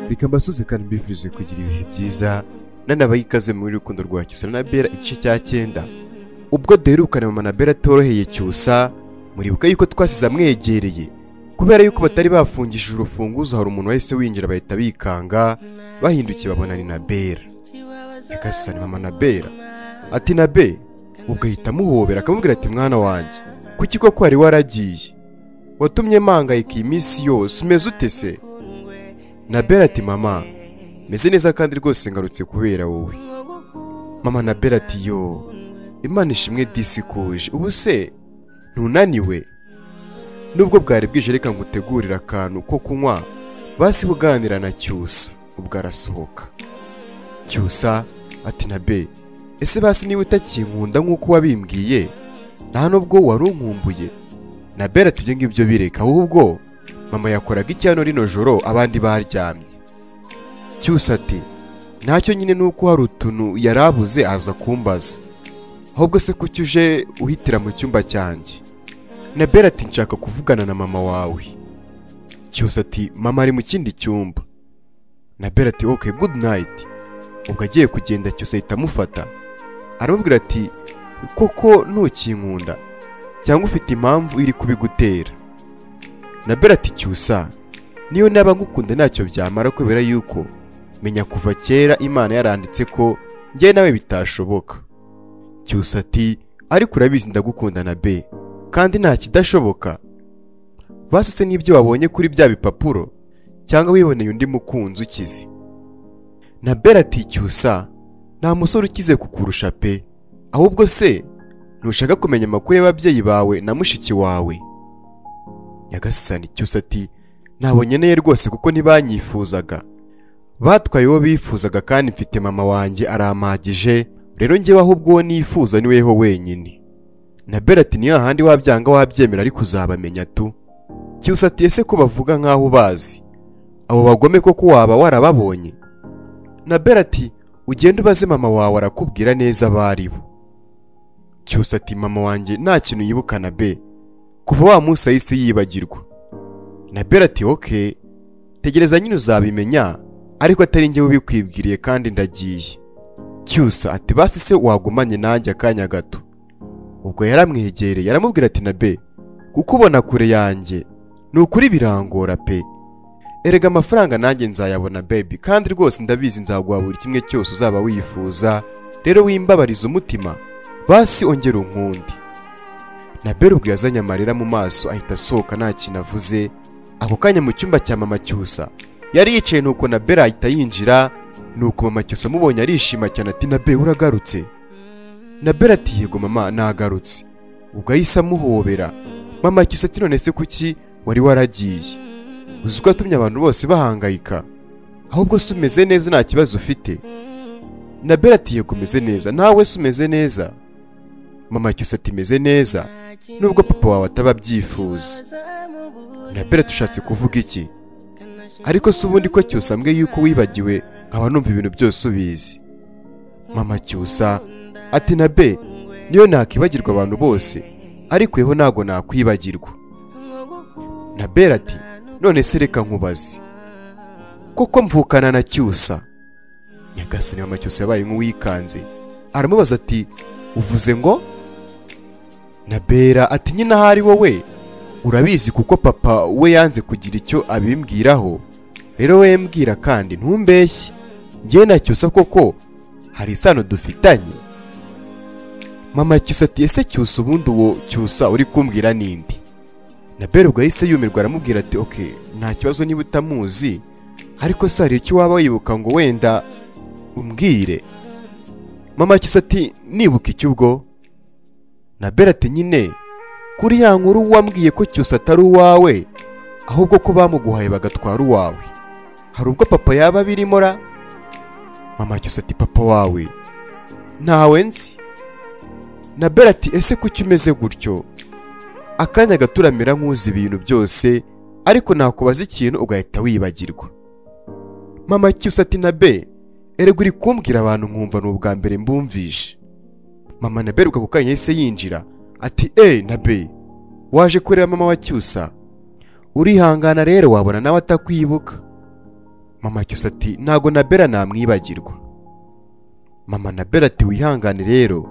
reka mbasuze kandi mbifuze kugira ibihe byiza nanabayikaze muri rukundo rwa cyusa na bera igice cya cyenda ubwo duherukana mama na bera atoroheye cyusa muribuka yuko twasize amwegereye kubera yuko batari bafungishije urufunguzo hari umuntu wahise winjira bahita bikanga bahindukiye babona ni na bera reka sisa ni mama na bera ati na be ubwo ahita amuhobera akamubwira ati mwana wanjye kuki koko wari waragiye watumye mpangayika iyi minsi yose umeze ute se na bera ati mama meze neza kandi rwose ngarutse kubera wowe mama na bera ati yo imana ishimwe disi kuje ubu se ntunaniwe nubwo bwari bwije reka ngutegurire akantu ko kunywa basi buganira na cyusa ubwo arasohoka cyusa ati na be ese basi niba utakinkunda nk'uko wabimbwiye nta nubwo wari unkumbuye na bera ati ibyo ngibyo bireka ahubwo mama yakoraga icyano rino joro abandi baryamye cyusa ati ntacyo nyine ni uko hari utuntu yari abuze aza kumbaza ahubwo se kuki uje uhitira mu cyumba cyanjye na bera ati nshaka kuvugana na mama wawe cyusa ati mama ari mu kindi cyumba na bera ati oke gudu nayiti ubwo agiye kugenda cyose ahita amufata aramubwira ati koko ntukinkunda cyangwa ufite impamvu iri kubigutera na berati cyusa niyo naba ngukunda ntacyo byamara kubera yuko menya kuva kera imana yaranditse ko njye nawe bitashoboka cyusa ati ariko urabizi ndagukunda na be kandi nta kidashoboka basese n'ibyo wabonye kuri bya bipapuro cyangwa wiboneye undi mukunzi ukize na berati cyusa nta musore ukize kukurusha pe ahubwo se ntushaka kumenya amakuru y'ababyeyi bawe na mushiki wawe nyagasani cyose ati ntabwo nkeneye rwose kuko ntibanyifuzaga batwaye uwo bifuzaga kandi mfite mama wanjye arampagije rero njyewe ahubwo uwo nifuza ni weho wenyine na berati ni hahandi wabyanga wabyemera ariko uzabamenya tu cyose ati ese ko bavuga nk'aho ubazi abo bagome koko waba warababonye na berati ugende ubaze mama wawe arakubwira neza abo ari bo cyose ati mama wanjye nta kintu yibuka na be kuva wa munsi yahise yibagirwa na bera ati oke tegereza nyine uzabimenya ariko atari njye ubikwibwiriye kandi ndagiye cyusa ati basi se wagumanye nanjye akanya gato ubwo yaramwegereye aramubwira ati na be kukubona kure yanjye ni ukuri birangora pe erega amafaranga nanjye nzayabona baby kandi rwose ndabizi nzaguha buri kimwe cyose uzaba wifuza rero wimbabariza umutima basi ongera unkundi na bera ubwo yazanye amarira mu maso ahita asohoka nta kintu avuze ako kanya mu cyumba cya mama cyusa yari yicaye nuko na bera ahita yinjira nuko mama cyusa amubonye arishima cyane ati na bera uragarutse na bera ati yego mama nagarutse ubwo ahise amuhobera mama cyusa ati none se kuki wari waragiye uzi ko yatumye abantu bose bahangayika ahubwo se umeze neza nta kibazo ufite na bera ati yego umeze neza nawe se umeze neza mama cyusa ati meze neza nubwo papa wawe ataba abyifuza na bera tushatse kuvuga iki ariko si ubundi ko cyusa ambwe yuko wibagiwe nkaba numva ibintu byose ubizi mama cyusa ati na be niyo nakwibagirwa abantu bose ariko yeho ntabwo nakwibagirwa na bera ati none se reka nkubaze kuko mvukana na cyusa nyagasani mama cyusa yabaye nk'uwikanze aramubaza ati uvuze ngo na bera ati nyine ahari wowe urabizi kuko papa we yanze kugira icyo abimbwiraho rero we mbwira kandi ntumbeshye njyewe na cyusa koko hari isano dufitanye mama cyusa ati ese cyusa ubundi uwo cyusa uri kumbwira n'indi na bera ubwo yahise yumirwa aramubwira ati oke nta kibazo niba utamuzi ariko se hari icyo waba wibuka ngo wenda umbwire mama cyusa ati nibuka icyo ubwo na bera ati nyine kuri ya nkuru wambwiye ko cyose atari uwawe ahubwo ko bamuguhaye bagatwara uwawe hari ubwo papa yaba abirimo ra mama cyose ati papa wawe ntawe nzi na bera ati ese kuki umeze gutyo akanya gaturamira nk'uzi ibintu byose ariko nakubaza ikintu ugahita wibagirwa mama cyose ati na be erega uri kumbwira abantu nkumva ni ubwa mbere mbumvishe mama na bera ubwo kanya yahise yinjira ati eee na be waje kureba mama wa cyusa urihangana rero wabona nawe atakwibuka mama cyusa ati ntago na bera namwibagirwa mama na bera ati wihangane rero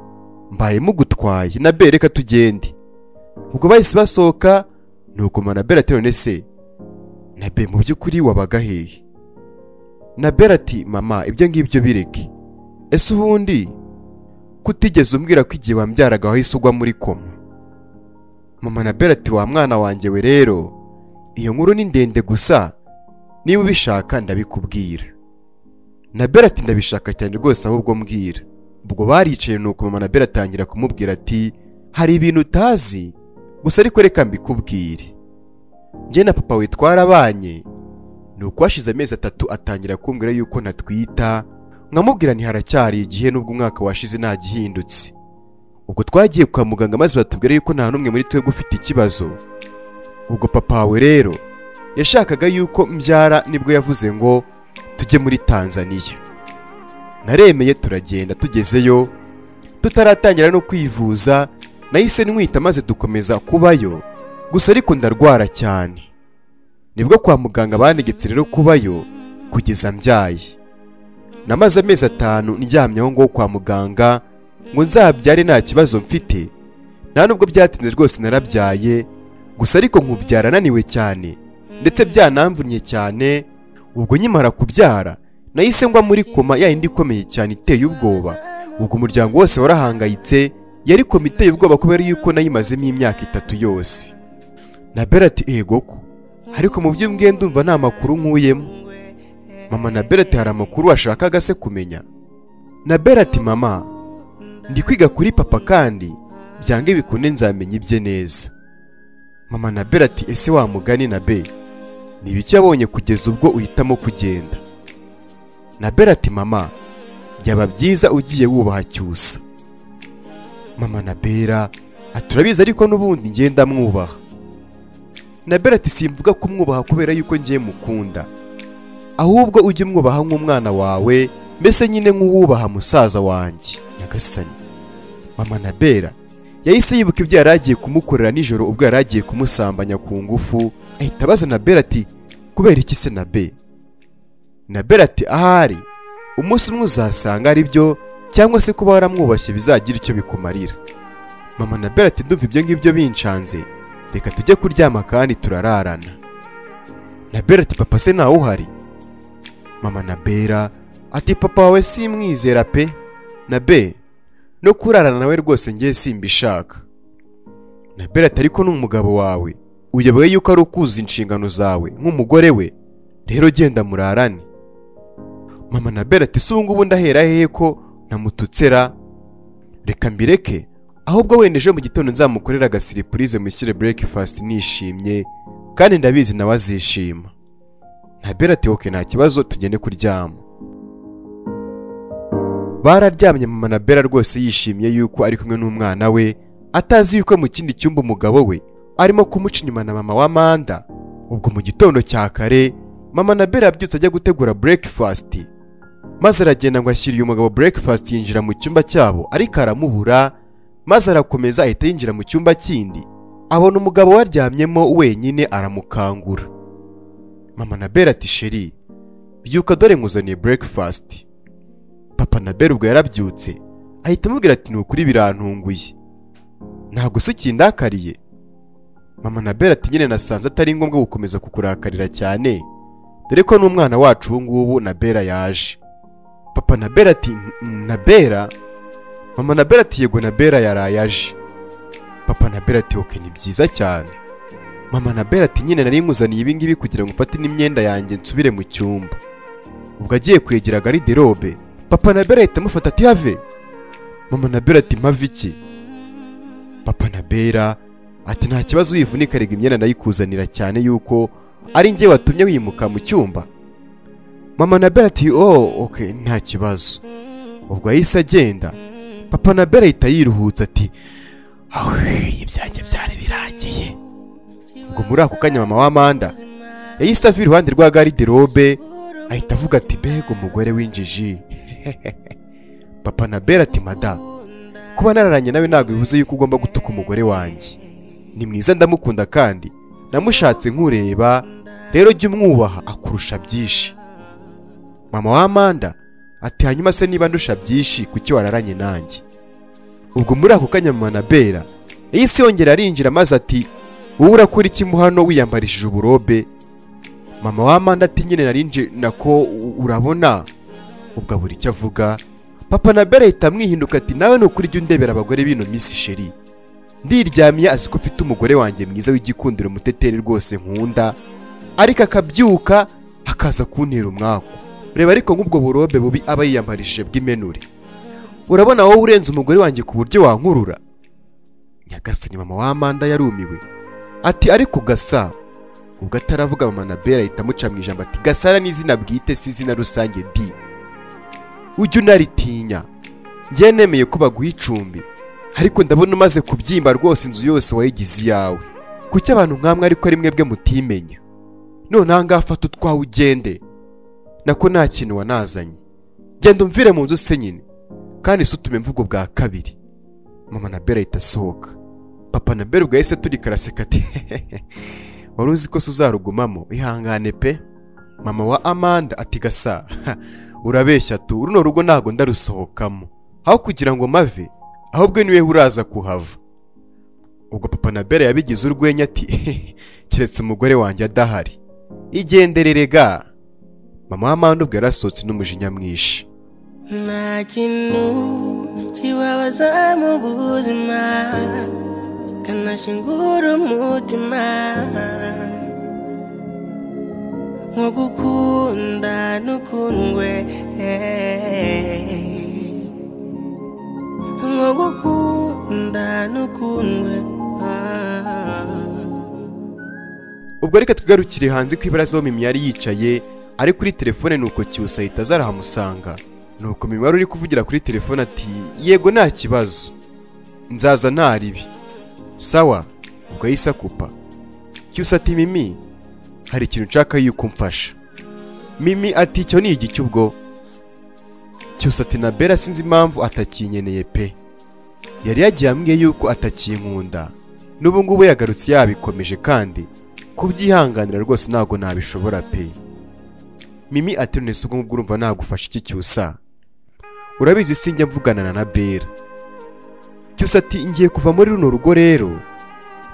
mbaye mugutwaye na bera reka tugende ubwo bahise basohoka nuko mama na bera ati none se na bera mu by'ukuri wabaga hehe na bera ati mama ibyo ngibyo bireke ese ubundi kutigeze umbwira ko igihe wambyaraga wahise ugwa muri koma mama na bera ati wa mwana wanjye we rero iyo nkuru ni ndende gusa niba ubishaka ndabikubwira na bera ati ndabishaka cyane rwose ahubwo mbwira ubwo baricaye nuko mama na bera atangira kumubwira ati hari ibintu utazi gusa ariko reka mbikubwire njye na papa we twarabanye ni uko hashize amezi atatu atangira kumbwira yuko natwita nkamubwira haracyari igihe n'ubwo umwaka washize ntagihindutse ubwo twagiye kwa muganga maze batubwira yuko nta n'umwe muri twebwe ufite ikibazo ubwo papa we rero yashakaga yuko mbyara nibwo yavuze ngo tujye muri tanzaniya naremeye turagenda tugezeyo tutaratangira no kwivuza nahise nwita maze dukomeza kubayo gusa ariko ndarwara cyane nibwo kwa muganga banegetse rero kubayo kugeza mbyaye namaze amezi atanu ndyamye aho ngaho kwa muganga ngo nzabyare nta kibazo mfite nta nubwo byatinze rwose narabyaye gusa ariko nkubyara ananiwe cyane ndetse byanamvunnye cyane ubwo nkimara kubyara nahise ngwa muri koma yayindi ikomeye cyane iteye ubwoba ubwo umuryango wose warahangayitse yari koma iteye ubwoba kubera yuko nayimazemo imyaka itatu yose na berati ego ko ariko mu byo mbwiye ndumva nta makuru nkuyemo mama na berati hari amakuru washakaga se kumenya na berati mama ndi kwiga kuri papa kandi byange bikunde nzamenya ibye neza mama na bera ati ese wamugani na be ni ibiki yabonye kugeza ubwo uhitamo kugenda na bera ati mama byaba byiza ugiye wubaha cyusa mama na bera ati urabizi ariko n'ubundi ngenda mwubaha na bera ati simvuga kumwubaha kubera yuko ngiye mukunda ahubwo ujye umwubaha nk'umwana wawe mbese nyine nk'uwubaha musaza wanjye nyagasani mama na bera yahise yibuka ibyo yari agiye kumukorera nijoro ubwo yari agiye kumusambanya ku ngufu ahita abaza na bera ati kubera iki se na be na bera ati ahari umunsi umwe uzasanga ari byo cyangwa se kuba waramwubashye bizagira icyo bikumarira mama na bera ati ndumva ibyo ngibyo bincanze reka tujye kuryama kandi turararana na bera ati papa se ntawe uhari mama na bera ati papa wawe simwizera pe na be no kurarana nawe rwose ngiye simbishaka na berati ariko ni umugabo wawe uyoboye yuko ari ukuza inshingano zawe nk'umugore we rero genda murarane mama na berati si ubungubu ndahera hehe ko namututsera reka mbireke ahubwo wenda ejo mu gitondo nzamukorera agasiripurize mushyire breakfast nishimye kandi ndabizi nawe azishima na berati oke nta kibazo tugende kuryama bararyamye mama na bera rwose yishimiye yuko ari kumwe n'umwana we atazi yuko mu kindi cyumba umugabo we arimo kumuca inyuma na mama wa manda ubwo mu gitondo cya kare mama na bera yabyutse ajya gutegura burekifasiti maze aragenda ngo ashyire uyu mugabo burekifasiti yinjira mu cyumba cyabo ariko aramubura maze arakomeza ahita yinjira mu cyumba kindi abona umugabo waryamyemo wenyine aramukangura mama na bera ati sheri byuka dore nkuzaniye burekifasiti papa na bera ubwo yarabyutse ahita amubwira ati ni ukuri birantunguye ntabwo se ukindakariye mama na bera ati nyine nasanze atari ngombwa gukomeza kukurakarira cyane dore ko n'umwana wacu ubu ngubu na bera yaje papa na bera ati na bera mama na bera ati yego na bera yaraye aje papa na bera ati oke ni byiza cyane mama na bera ati nyine nari nkuzaniye ibi ngibi kugira ngo ufate n'imyenda yanjye nsubire mu cyumba ubwo agiye kwegera gariderobe papa na bera ahita amufata ati have mama na bera ati mpave iki papa na bera ati nta kibazo uyivunika rega imyenda ndayikuzanira cyane yuko ari njye watumye wimuka mu cyumba mama na bera ati oh ok nta kibazo ubwo yahise agenda papa na bera ahita yiruhutsa ati awe ibyanjye byari birangiye ubwo muri ako kanya mama w'amanda yahise ava iruhande rwa gariderobe ahita avuga ati mbega umugore w'injiji papa na bera ati mada kuba nararanye nawe ntabwo bivuze yuko ugomba gutuka umugore wanjye ni mwiza ndamukunda kandi namushatse nkureba rero jya umwubaha akurusha byinshi mama w'amanda ati hanyuma se niba ndusha byinshi kuki wararanye nanjye ubwo muri ako kanya mama na bera yahise yongera arinjira maze ati wowe urakora iki mu hano wiyambarishije uburobe mama w'amanda ati nyine narinje nako urabona ubwo abura icyo avuga papa na bera ahita amwihinduka ati nawe ni ukuri jya undebera abagore b'ino minsi sheri ndiryamiye azi ko mfite umugore wanjye mwiza w'igikundiro muteteri rwose nkunda ariko akabyuka akaza kuntera umwaku reba ariko nk'ubwo burobe bubi aba yiyambarishije bw'imenure urabona wowe urenze umugore wanjye ku buryo wankurura nyagasani mama w'amanda yarumiwe ati ariko gasa ubwo ataravuga mama na bera ahita amuca mu ijambo ati gasara ni izina bwite si izina rusange di ujye unaritinya njye nemeye ko baguha icumbi ariko ndabona umaze kubyimba rwose inzu yose wayigize iyawe kuki abantu nk'amwe ariko ari mwebwe mutimenya none aha ngaha fata utwawe ugende nako nta kintu wanazanye genda umvire mu nzu se nyine kandi si utume imvugo bwa kabiri mama na bera ahita asohoka papa na bera ubwo yahise turi karaseka ati wari uzi ko se uzarugumamo ihangane pe mama wa amanda ati gasa urabeshya tu runo rugo ntabwo ndarusohokamo aho kugira ngo mave ahubwo niwe uraza kuhava ubwo papa na bera yabigize urwenya ati keretse umugore wanjye adahari igenderere ga mama w'amanda ubwo yarasohotse n'umujinya mwinshi nta kintu kibabaza mu buzima kikanashingura umutima nko gukunda n'ukundwe nko gukunda n'ukundwe ubwo reka twigarukire hanze ko ibaraza aho mimi yari yicaye ari kuri telefone nuko cyusa ahita aza arahamusanga nuko mimi wari uri kuvugira kuri telefone ati yego nta kibazo nzaza nta ribi sawa ubwo yahise akupa cyusa ati mimi hari ikintu nshaka yuko umfasha mimi ati icyo ni igice ubwo cyusa ati na bera sinzi impamvu atakinyeneye pe yari yagiye ambwiye yuko atakinkunda n'ubu ngubu yagarutse yabikomeje kandi kubyihanganira rwose ntabwo nabishobora pe mimi ati none se ubwo ngubwo urumva nagufasha iki cyusa urabizi sinjya mvugana na bera cyusa ati ngiye kuva muri runo rugo rero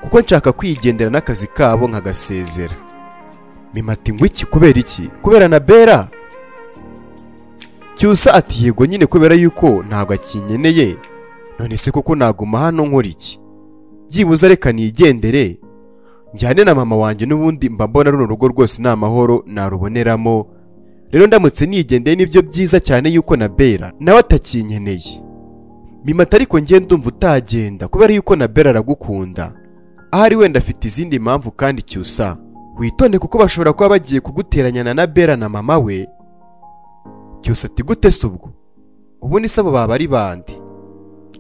kuko nshaka kwigendera n'akazi kabo nkagasezera mimi ati ngo iki kubera iki kubera na bera cyusa ati yego nyine kubera yuko ntabwo akinyeneye none se kuko naguma hano nkora iki byibuze reka nigendere njyane na mama wanjye n'ubundi mba mbona runo rugo rwose ni amahoro naruboneramo rero ndamutse nigendeye nibyo byiza cyane yuko na bera nawe atakinkeneye mimata ariko ngiye ndumva utagenda kubera yuko na bera aragukunda ahari wenda afite izindi mpamvu kandi cyusa witonde kuko bashobora kuba bagiye kuguteranyana na bera na mama we cyusa ati gute se ubwo ubundi se abo baba ari bande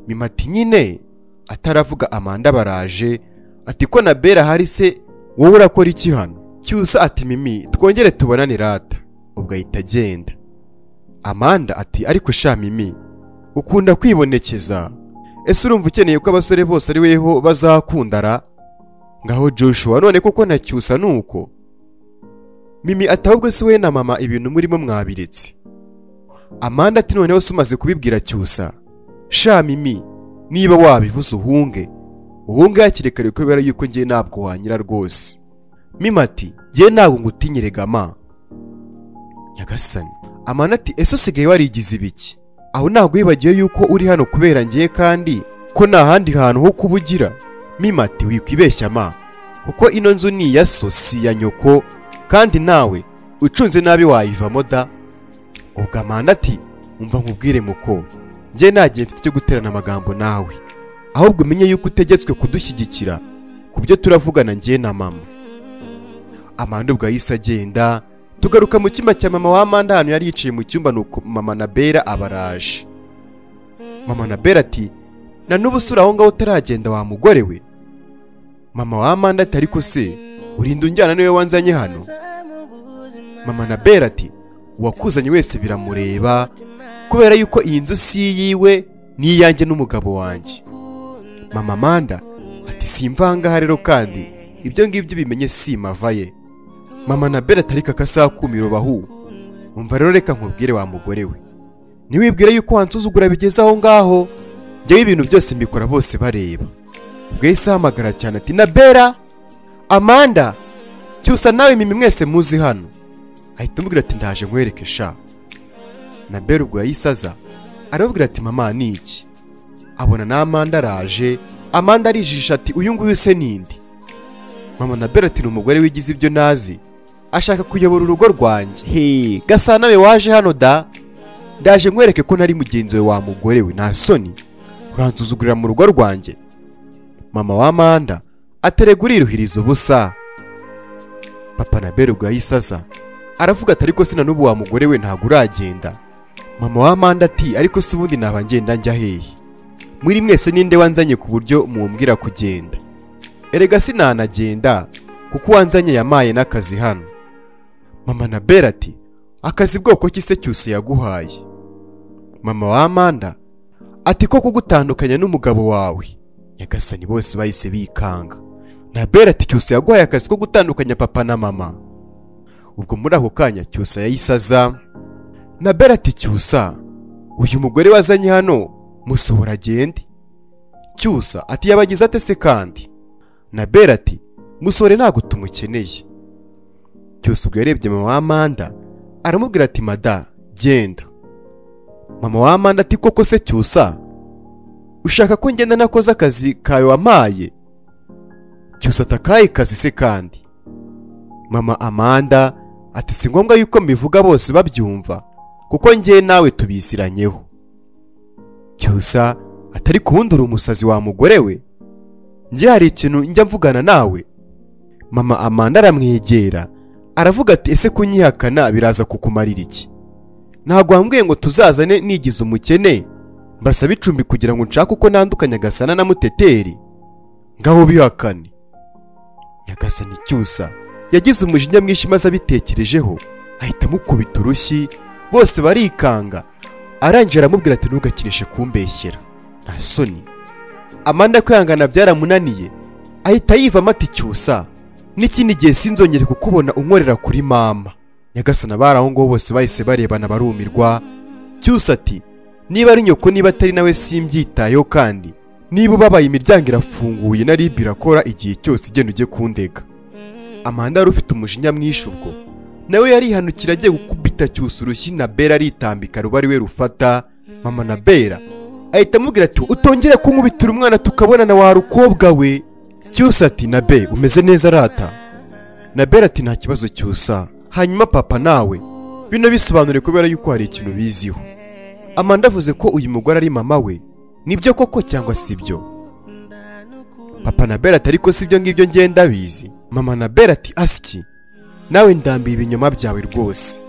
mimati nyine ataravuga amanda baraje ati ko na bera hari se wowe urakora iki hano cyusa ati mimi twongere tubonane rata ubwo ahita agenda amanda ati ariko sha mimi ukunda kwibonekeza ese urumva ukeneye ko abasore bose ari weho bazakundara ngaho joshua none kuko na cyusa ni uko mimi ati ahubwo si we na mama ibintu murimo mwabiretse amanda ati noneho se umaze kubibwira cyusa sha mimi niba wabivuze uhunge uhunge hakiri kare kubera yuko ngiye ntabwo wanyira rwose mima ati ngiye ntabwo ngutinyire gama nyagasani amanda ati ese usigaye warigize ibiki aho ntabwo wibagiwe yuko uri hano kubera ngiye kandi ko nta handi hantu ho kuba ugira mima ati wikwibeshya ma kuko ino nzu ni iya so si iya nyoko kandi nawe ucunze nabi wayivamo da ubwo amanda ati umva nkubwire muko njye ntagiye mfite icyo guterana amagambo nawe ahubwo umenye yuko utegetswe kudushyigikira ku byo turavugana njye na mama amanda ubwo yahise agenda tugaruka mu cyumba cya mama w'amanda ahantu yari yicaye mu cyumba nuko mama na bera abaraje mama na bera ati na n'ubu se uri aho ngaho utaragenda wa mugore we mama w'amanda ati ariko se urinda unjyana niwe wanzanye hano mama na bera ati uwakuzanye wese biramureba kubera yuko iyi nzu si iyiwe n'iyanjye n'umugabo wanjye mama amanda ati si imvanga rero kandi ibyo ngibyo bimenye si mava ye mama na bera atari kakasaha kumira ubahu umva rero reka nkubwire wa mugore we ntiwibwire yuko wansuzugura bigeze aho ngaho njyewe ibintu byose mbikora bose bareba bwahise ahamagara cyane ati na bera amanda cyusa nawe mimi mwese muzi hano ahita amubwira ati ndaje nkwereke sha na bera ubwo yayisaza arababwira ati mama ni iki abona na amanda araje amanda arijijisha ati uyu nguyu se ninde mama na bera ati ni umugore wigize ibyo nazi ashaka kuyobora urugo rwanjye he gasa nawe waje hano da ndaje nkwereke ko nari mugenzi we wa mugore we nta soni uransuzugurira mu rugo rwanjye mama wa amanda aterega uriruhiriza ubusa papa na bera ubwo yayisaza aravuga ati ariko sina n'ubu wa mugore we ntabwo uragenda mama wa amanda ati ariko si ubundi naba ngenda njya hehe muri mwese ninde wanzanye ku buryo mumbwira kugenda erega sinanagenda kuko uwanzanye yamaye n'akazi hano mama na bera ati akazi bwoko ki se cyose yaguhaye mama wa amanda ati ko kugutandukanya n'umugabo wawe nyagasani bose bahise bikanga na bera ati cyose yaguhaye akazi ko gutandukanya papa na mama ubwo muri ako kanya cyusa yayisaza na bera ati cyusa uyu mugore wazanye hano musohora agende cyusa ati yabagize ate se kandi na bera ati musore ntabwo tumukeneye cyusa ubwo yarebye mama wa amanda aramubwira ati mada genda mama wa amanda ati koko se cyusa ushaka ko ngenda nakoze akazi kawe wamaye cyusa atakaye kazi se kandi mama amanda ati si ngombwa yuko mbivuga bose babyumva kuko njye nawe tubisiranyeho cyusa atari kuwundi uri umusazi wa mugore we njye hari ikintu njya mvugana nawe mama amanda aramwegera aravuga ati ese kunyihakana biraza kukumarira iki ntabwo wambwiye ngo tuzazane nigize umukene mbasaba icumbi kugira ngo nshake uko nandukanye agasana na muteteri ngaho bihakane nyagasani cyusa yagize umujinya mwinshi maze abitekerejeho ahita amukubita urushyi bose barikanga arangije aramubwira ati ntugakinishe kumbeshyera nta soni amanda kwihangana byaramunaniye ahita yivamo ati cyusa n'ikindi gihe sinzongere kukubona unkorera kuri mama nyagasana bari aho ngaho bose bahise barebana barumirwa cyusa ati niba ari nyoko niba atari nawe simbyitayeho kandi niba ubabaye imiryango irafunguye na ribi irakora igihe cyose igenda ujye kundega amanda wari ufite umujinya mwinshi ubwo nawe yarihanukira agiye gukubita cyusa urushyi na bera aritambika ruba ari we rufata mama na bera ahita amubwira ati utongere kunkubitira umwana tukabonana wa rukobwa we cyusa ati na be umeze neza rata na bera ati nta kibazo cyusa hanyuma papa nawe bino bisobanuriye kubera yuko hari ikintu biziho amanda avuze ko uyu mugore ari mama we nibyo koko cyangwa si byo papa na bera ati ariko si ibyo ngibyo ngenda bizi mama na bera ati asiki nawe ndambiye ibinyoma byawe rwose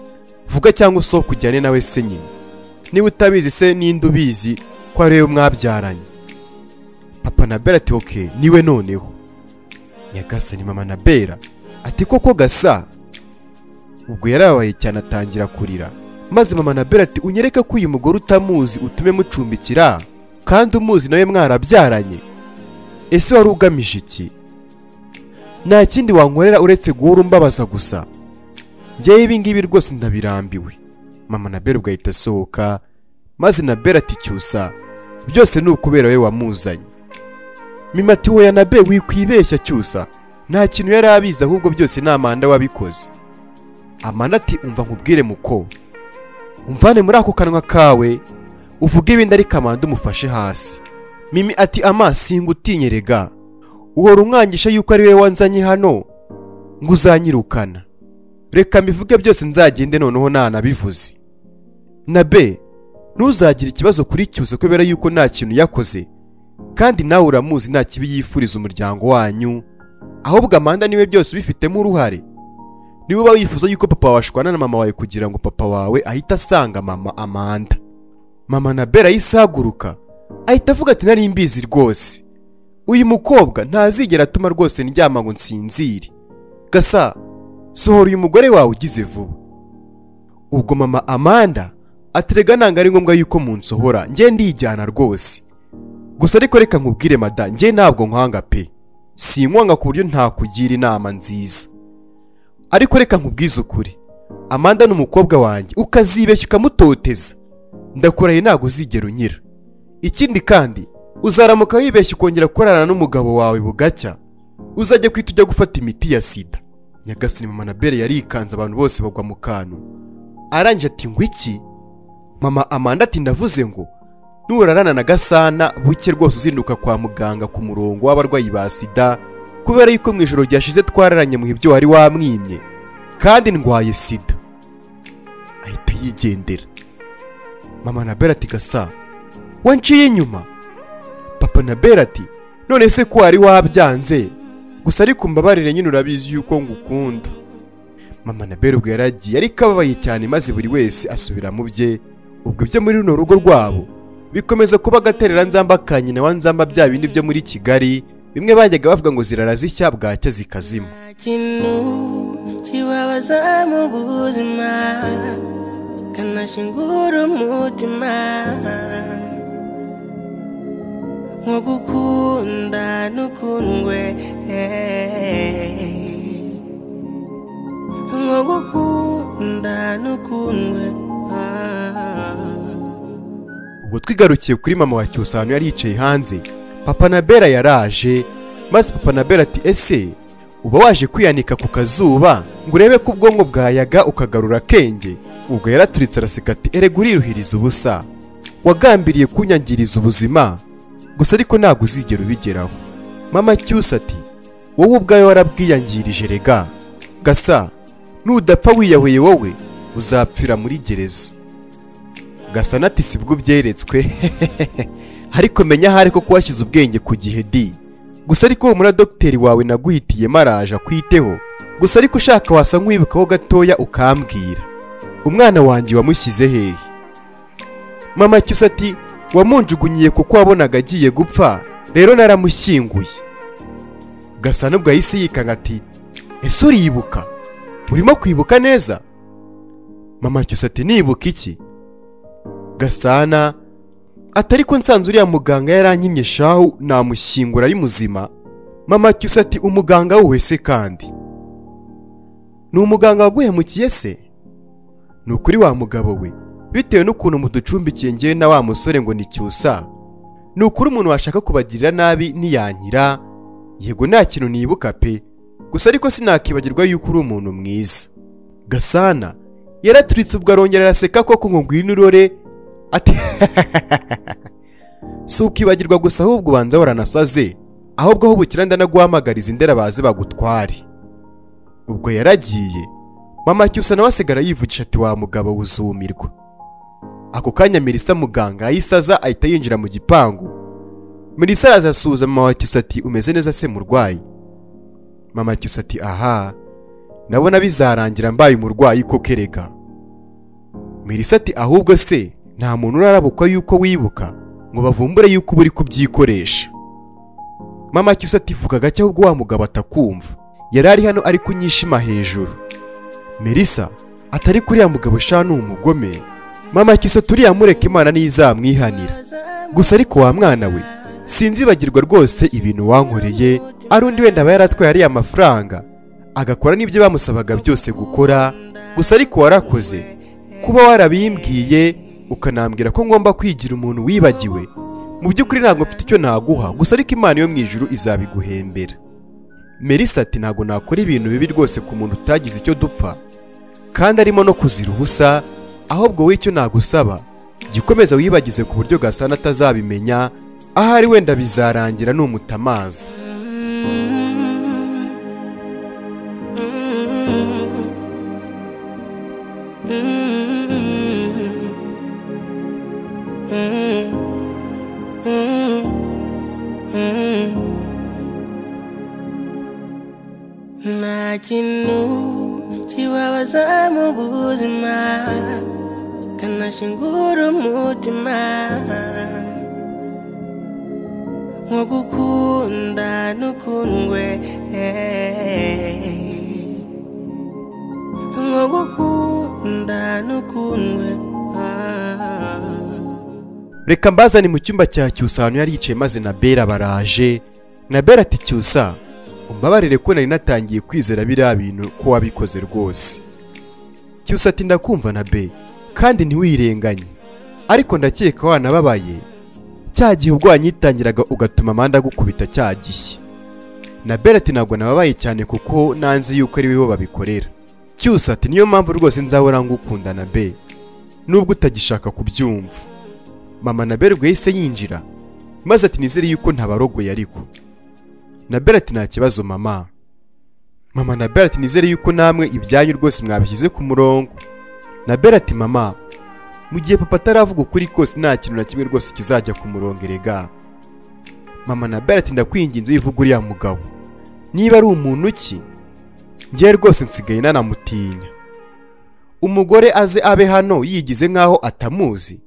vuga cyangwa usohoke ujyane nawe se nyine niba utabizi se ninde ubizi ko ari we mwabyaranye papa na bera ati oke niwe noneho nyagasani mama na bera ati koko gasa ubwo yarabaye cyane atangira kurira maze mama na bera ati unyereke ko uyu mugore utamuzi utume mucumbikira kandi umuzi nawe mwarabyaranye ese wari ugamije iki nta kindi wankorera uretse guhora umbabaza gusa ngewe ibi ngibi rwose ndabirambiwe mama na bera ugahita asohoka maze na bera ati cyusa byose ni ukubera we wamuzanye mima ati woya na be wikwibeshya cyusa nta kintu yari abizi ahubwo byose ni amanda wabikoze amanda ati umva nkubwire muko umvane muri ako kanwa kawe uvuge ibindi ariko amanda umufashe hasi mimi ati amasinga utinyerega uhora umwangisha yuko ari we wanzanye hano ngo uzanyirukana reka mbivuge byose nzagende noneho ntanabivuze na be ntuzagire ikibazo kuri cyusa kubera yuko nta kintu yakoze kandi nawe uramuzi nta kibi yifuriza umuryango wanyu ahubwo amanda niwe byose ubifitemo uruhare niba uba wifuza yuko papa wawe ashwana na mama wawe kugira ngo papa wawe ahita asanga mama amanda mama na bera yisaguruka ahita avuga ati nari mbizi rwose uyu mukobwa ntazigera atuma rwose ndyama ngo nsinzire gasa sohora uyu mugore wawe ugize vuba ubwo mama amanda aterega ntabwo ari ngombwa yuko munsohora njye ndijyana rwose gusa ariko reka nkubwire mada njye ntabwo nkwanga pe sinkwanga ku buryo ntakugira inama nziza ariko reka nkubwize ukuri amanda ni umukobwa wanjye ukazibeshya ukamutoteza ndakurahiye ntabwo uzigera unyira ikindi kandi uzaramuka wibeshya ukongera kurarana n'umugabo wawe bugacya uzajya kwita ujya gufata imiti ya sida nyagasani mama na bere yarikanze abantu bose bagwa mu kantu arangije ati ngo iki mama amanda ati ndavuze ngo nurarana na gasana buke rwose uzinduka kwa muganga ku murongo w'abarwayi ba sida kubera yuko mu ijoro ryashize twararanye mu ibyo wari wamwimye kandi ndwaye sida ahita yigendera mama na bera ati gasa wanciye inyuma papa na bera ati none se ko wari wabyanze gusa ariko mbabarire nyine urabizi yuko ngukunda mama na bera ubwo yaragiye ariko ababaye cyane maze buri wese asubira mu bye ubwo ibyo muri runo rugo rwabo bikomeza kuba agaterera nzamba ka nyina wa nzamba bya bindi byo muri kigali bimwe bajyaga bavuga ngo zirara zishya bwacya zikazima nta kintu kibabaza mu buzima kikanashingura umutima nko gukunda n'ukundwe nko gukunda n'ukundwe ubwo twigarukiye kuri mama wa cyusa ahantu yari yicaye hanze papa na bera yaraje maze papa na bera ati ese uba waje kwiyanika ku kazuba ngo urebe ko ubwonko bwayaga ukagarura akenge ubwo yaraturitse araseka ati erega uriruhiriza ubusa wagambiriye kunyangiriza ubuzima gusa ariko ntabwo uzigera ubigeraho mama cyusa ati wowe ubwawe warabwiyangirije rega gasa nudapfa wiyahuye wowe uzapfira muri gereza gasana ati sibwo byeretswe ariko menya ahari ko kuhashyize ubwenge ku gihe di gusa ariko humura dogiteri wawe naguhitiye maraje akwiteho gusa ariko ushaka wasa nk'uwibukaho gatoya ukambwira umwana wanjye wamushyize hehe mama cyusa ati wamunjugunyiye kuko wabonaga agiye gupfa rero naramushyinguye gasa n'ubwo yahise yikanga ati ese uriyibuka urimo kwibuka neza mama cyusa ati nibuka iki gasana atari ko nsanze uriya muganga yarankinye shahu namushyingura ari muzima mama cyusa ati umuganga wese kandi ni umuganga waguhemukiye se ni ukuri wa mugabo we bitewe n'ukuntu muducumbikiye ngewe na wa musore ngo ni cyusa ni ukuri umuntu washaka kubagirira nabi niyankira yego nta kintu nibuka pe gusa ariko sinakibagirwa yuko uri umuntu mwiza gasana yaraturitse ubwo arongera araseka koko ngo ngwino urore ati si ukibagirwa gusa ahubwo ubanza waranasaze ahubwo aho bukira ndanaguhamagariza indera baze bagutware ubwo yaragiye mama cyusa nawe asigara yivugisha ati wa mugabo wuzumirwa ako kanya mirisa muganga ayisaza ahita yinjira mu gipangu mirisa araza asuhuza mama wa cyusa ati umeze neza se murwayi mama cyusa ati aha nabona bizarangira mbaye umurwayi ko kereka mirisa ati ahubwo se nta muntu urarabukwa yuko wibuka ngo bavumbure yuko uba uri kubyikoresha mama cyusa ati vuga gake ahubwo wa mugabo atakumva yari ari hano ari kunyishima hejuru mirisa atari kuriya mugabo sha ni umugome mama cyusa turiya mureke imana ntizamwihanira gusa ariko wa mwana we sinzibagirwa rwose ibintu wankoreye ari undi wenda aba yaratwaye ariya mafaranga agakora n'ibyo bamusabaga byose gukora gusa ariko warakoze kuba warabimbwiye ukanambwira ko ngomba kwigira umuntu wibagiwe mu by'ukuri ntabwo mfite icyo naguha gusa ariko imana yo mu ijuru izabiguhembera merisa ati ntabwo nakora ibintu bibi rwose ku muntu utagize icyo dupfa kandi arimo no kuzira ubusa ahubwo wowe icyo nagusaba jya ukomeza wibagize ku buryo gasana atazabimenya ahari wenda bizarangira numutamazi nta kintu kibabaza mu buzima kikanashingura umutima nko gukunda n'ukundwe nko gukunda n'ukundwe reka mbazane mu cyumba cya cyusa ahantu yari yicaye maze na bera baraje na bera ati cyusa umbabarire ko nari natangiye kwizera biriya bintu ko wabikoze rwose cyose ati ndakumva na be kandi ntiwirenganye ariko ndakeka wanababaye cya gihe ubwo wanyitangiraga ugatuma amande agukubita cya gishye na bere ati ntabwo nababaye cyane kuko nanze yuko ari bo babikorera cyose ati niyo mpamvu rwose nzahora ngukunda na be nubwo utagishaka kubyumva mama na bere ubwo yahise yinjira maze ati nizere yuko ntabarogoye ariko na bere ati nta kibazo mama mama na bere ati nizere yuko namwe ibyanyu rwose mwabishyize ku murongo na bere ati mama mu gihe papa ataravuga ukuri kose nta kintu na kimwe rwose kizajya ku murongo erega mama na bere ati ndakwinginze wivuga uriya mugabo niba ari umuntu ki ngewe rwose nsigaye nanamutinya umugore aze abe hano yigize nk'aho atamuzi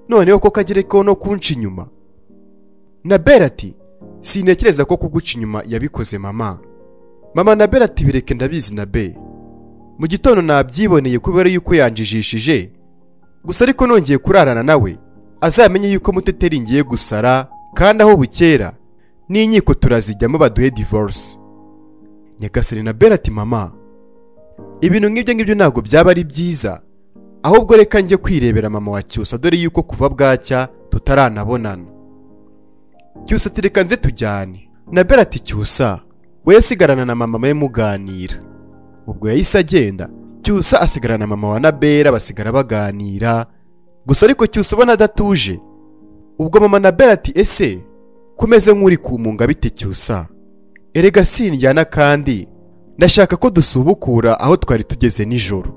noneho ko kagerekeho no kunca inyuma na bere ati sintekereza ko kuguca inyuma yabikoze mama mama na bere ati bireke ndabizi na be mu gitondo nabyiboneye kubera yuko yanjijishije gusa ariko nongeye kurarana nawe azamenye yuko muteteri ngiye gusara kandi aho bukera n'inkiko turazijyamo baduhe divorce nyagasani na bere ati mama ibintu nk'ibyo ngibyo ntabwo byaba ari byiza ahubwo reka njye kwirebera mama wa cyusa dore yuko kuva bwacya tutaranabonana cyusa ati reka nze tujyane na bere ati cyusa we yasigarana na mama we muganira ubwo yahise agenda cyusa asigarana na mama wa nabera basigara baganira gusa ariko cyusa ubona adatuje ubwo mama na bera ati ese kumeze nk'uri kumunga bite cyusa erega sinjyana kandi ndashaka ko dusubukura aho twari tugeze nijoro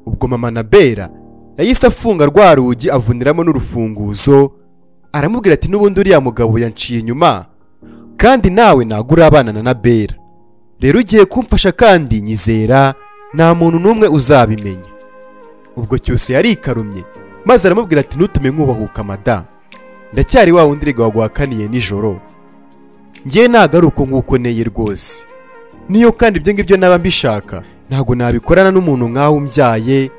ubwo mama na bera yahise afunga rwa rugi avuniramo n'urufunguzo aramubwira ati n'ubundi uriya mugabo yanciye inyuma kandi nawe ntabwo urabana na bera rero ugiye kumfasha kandi nyizera nta muntu n'umwe uzabimenya ubwo cyose yarikarumye maze aramubwira ati ntutume nkubahuka mada ndacyari wa wundi erega waguhakaniye nijoro ngewe nagaruka nk'uko neye rwose niyo kandi ibyo ngibyo naba mbishaka ntabwo nabikorana n'umuntu nkawe umbyaye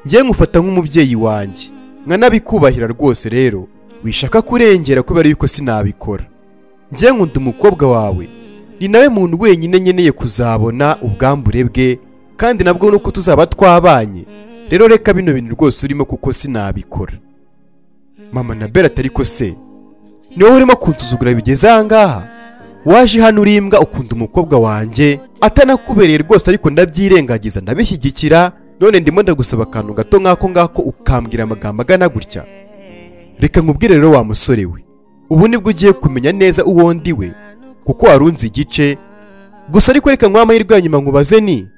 ngewe nkufata nk'umubyeyi wanjye nkanabikubahira rwose rero wishaka kurengera kubera yuko sinabikora ngewe nkunda umukobwa wawe ni nawe muntu wenyine nkeneye kuzabona ubwambure bwe kandi nabwo nuko tuzaba twabanye rero reka bino bintu rwose urimo kuko sinabikora mama na bera atari ko se ni wowe urimo kunsuzugura bigeze ahangaha waje hano uri imbwa ukunda umukobwa wanjye atanakubereye rwose ariko ndabyirengagiza ndabishyigikira none ndimo ndagusaba akantu gato nk'ako ngako ukambwira amagambo agana gutya reka nkubwire rero wa musore we ubu nibwo ugiye kumenya neza uwo ndi we kuko warunze igice gusa ariko reka nkwaho amahirwe ya nyuma nkubaze ni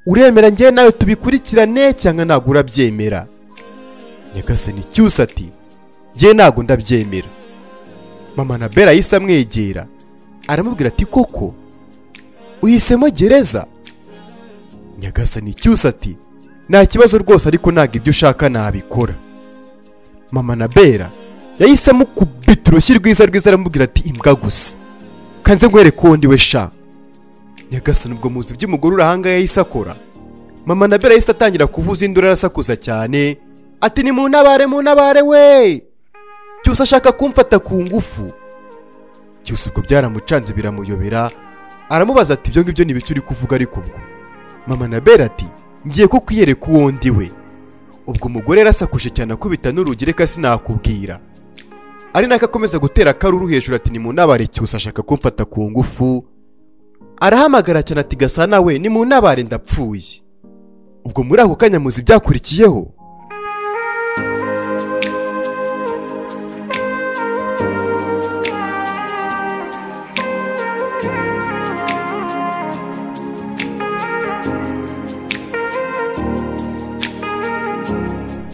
uremera ngewe nawe tubikurikirane cyangwa ntabwo urabyemera nyagasani cyusa ati ngewe ntabwo ndabyemera mama na bera yahise amwegera aramubwira ati koko uhisemo gereza nyagasani cyusa ati nta kibazo rwose ariko ntabwo ibyo ushaka nabikora mama na bera yahise amukubita urushyi rwiza rwiza aramubwira ati imbwa gusa kanze nkwereke uwo ndiwe sha nyagasani ubwo muzi by'umugore uri ahangaha yahise akora mama na bera yahise atangira kuvuza induru arasakuza cyane ati ni mu ntabare mu ntabare we cyose ashaka kumfata ku ngufu cyose ubwo byaramucanze biramuyobera aramubaza ati ibyo ngibyo ni ibiki uri kuvuga ariko ubwo mama na bera ati ngiye ko kwiyereka uwo ndi we ubwo umugore yarasakuje cyane akubita n'urugi reka sinakubwira ari nako akomeza gutera akaruru hejuru ati ni mu ntabare cyose ashaka kumfata ku ngufu arahamagara cyane ati gasana we ni mu ntabare ndapfuye ubwo muri ako kanya muzi ibyakurikiyeho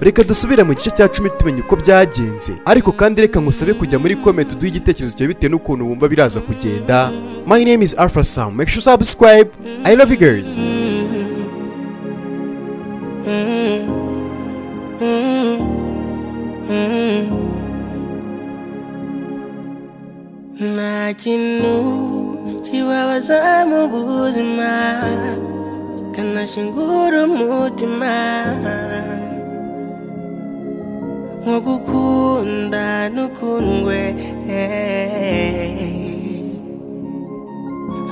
reka dusubire mu gice cya cumi tumenya uko byagenze ariko kandi reka ngusabe kujya muri comment uduhe igitekerezo cyawe bitewe n'ukuntu wumva biraza kugenda my name is alpha sam make sure subscribe i love you girls nta kintu kibabaza mu buzima kikanashingura umutima nko gukunda n'ukundwe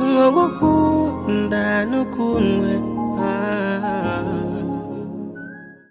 nko gukunda n'ukundwe